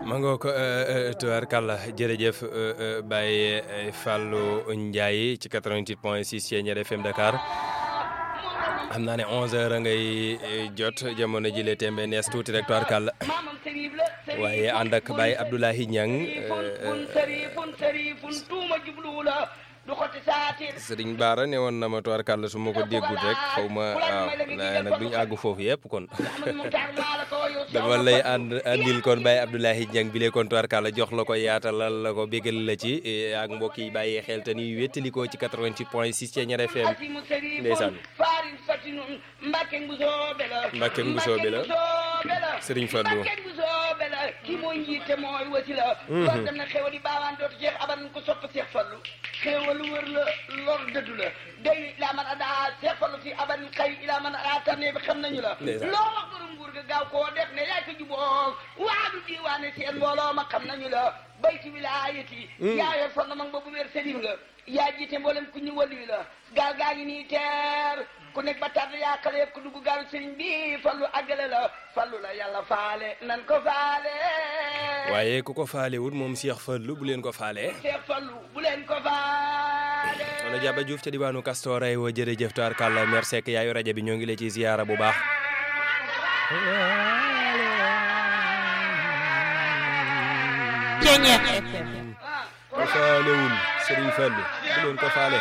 ma ngoo ko tubaarkàlla jërëjëf Baye Fallou Ndiaye ci 88 point 6 Thiéniere FM Dakar xam naa ne 11h ngay jot jamono jile tembe nees tuuti rek tubaarkàlla waaye ànd ak Baye Abdoulaye Niang sëriñ Baara ne woon na ma tubaarkàlla su ma ko déggut rek xaw ma waaw waaye nag duñu àgg foofu yëpp kon dama lay ànd àndil kon Baye Abdoulaye Niang bi lee kon tubaarkàlla jox la ko yaatalal la ko bégal la ci ak mbokk yi bàyyi xel te ni wéttalikoo ci 88 point 6 Thiéniere FM ndeysaan Mbàkke Mbusoobe la Sëriñ Fallou kii mooy njiite mooy wasila lor dem na xéwal yi baawaan dootu jeex aban ko sopp Seex Fallu xéwal wër la lor dëddu la day ilaa man adaa Seex Fallu fi aban xëy ilaa man adaa tànnee bi xam nañu la loo wax borom nguur ga gaaw koo def ne yaay ko juboo waadu diiwaane seen mbooloo ma xam nañu la bayti wilaayati yaa yor fond mag ba bu wér sëriñ nga yaa jiite mboolem ku ñu wàllu la gaal gaa ngi nii teer ku nekk ba tàdd yaa xale yëpp ku dugg gaalu sëriñ bi fallu àggale la fallu la yàlla faale nan ko faale waaye ku ko faale wut moom Cheikh Fallou bu leen ko faale Cheikh Fallou bu leen ko faale wala Jaba Diouf ca diwaanu Castor ay wa jërëjëf taar kàlla mer Seck yaayu rajo bi ñoo ngi lay ci ziyaara bu baax Thiéniere FM ko faalewul Serigne Fallou bu leen ko faale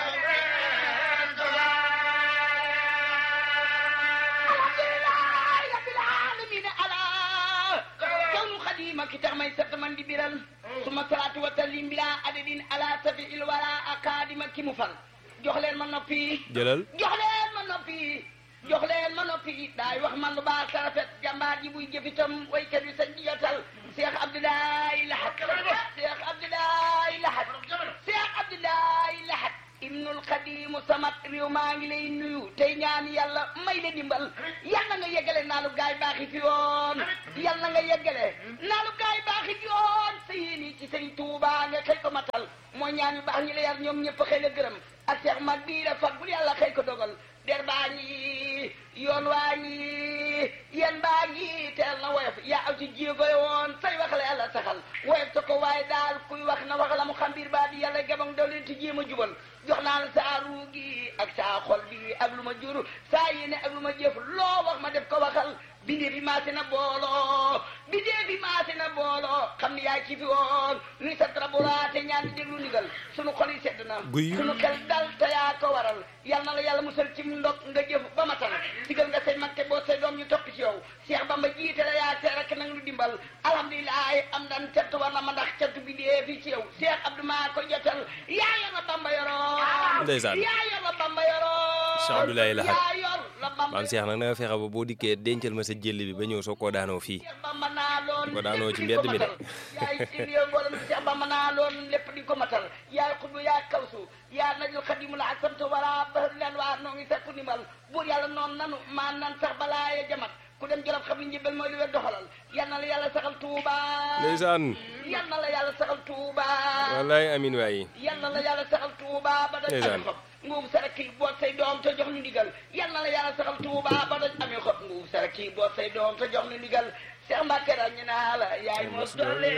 ki tax may sant man di biral suma salaatu wa taslim bila adadin ala safi il wala akadima ki mu fal jox leen ma noppi jëlal jox leen ma noppi jox leen ma noppi daay wax man lu baax sa rafet jàmbaar ji buy jëfitam waykat yi sañ di jotal Cheikh Abdoulaye Lahat Cheikh Abdoulaye Lahat Cheikh Abdoulaye Lahat ibnul xadimu samat réew maa ngi lay nuyu tey ñaan yàlla may la dimbal yal na nga yeggale naa lu gaay baaxi fi yoon yal na nga yeggale naa lu gaay baaxi fi yoon sa yéeni ci sëriñ Tuuba nga xëy ko matal mooy ñaan yu baax ñi la yar ñoom ñëpp xëy la gërëm ak seex mag bii la fat bul yàlla xëy ko dogal der baa ngi yoon waa ngi yéen baa ngi teel na woyof yaa aw ci jéego woon say wax la yàlla saxal woyof ta ko waaye daal kuy wax na wax la mu xam biir baa di yàlla gabang daw leen ti jéem a jubal jox naa la saa ruu gi ak saa xol bi ak lu ma jur saa yéene ak lu ma jëf loo wax ma def ko waxal bindee bi maase na booloo bindee bi maase na booloo xam ni yaay ci fi woon nuy sa trabolaate ñaan di déglu ndigal sunu xol yi sedd na sunu xel dal te yaa ko waral yal na la yàlla musal ci ndog nga jëf ba matal digal nga say mag te boo say doom ñu topp ci yow Cheikh Bamba jiite la yaa tee rek nang lu dimbal alhamdulilah am dan cant war na ma ndax cant bi dee fi ci yow Cheikh Abdou maa ko jotal yaa yor la Bamba yoroo ndeysaan yaa yor la Bamba yoroo Cheikh Abdoulaye Lahat yaa yor la Bamba maam Cheikh nag na nga fexe ba boo dikkee dencal ma sa jëll bi ba ñëw soo koo daanoo fii Bamba naa loon ko daanoo ci mbedd mi de yaay indi yow mboolem Cheikh Bamba naa loon lépp di ko matal yaay xutbu yaay kawsu yaa najul xadimu la sant wala bahar leen waa noo ngi sakku ndimbal buur yàlla noonu nanu maa nan sax balaa ya jamat ku dem jolof xam ni njëbbal mooy li wér doxalal yal na la yàlla saxal tuuba ndeysaan yal na la yàlla saxal tuuba wallaay amin waayi yal na la yàlla saxal tuuba ba doj amee xob nguub sarak kii boot say doom te jox ñu ndigal yal na la yàlla saxal tuuba ba doj amee xob nguub sarak kii boot say doom te jox ñu ndigal Cheikh Mbacke daal ñu naa la yaay mos doole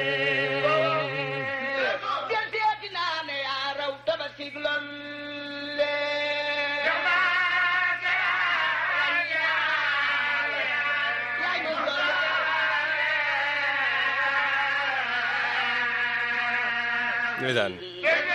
del seeti naa ne yaa raw tabasig lolle yaay mos doole ndeysaan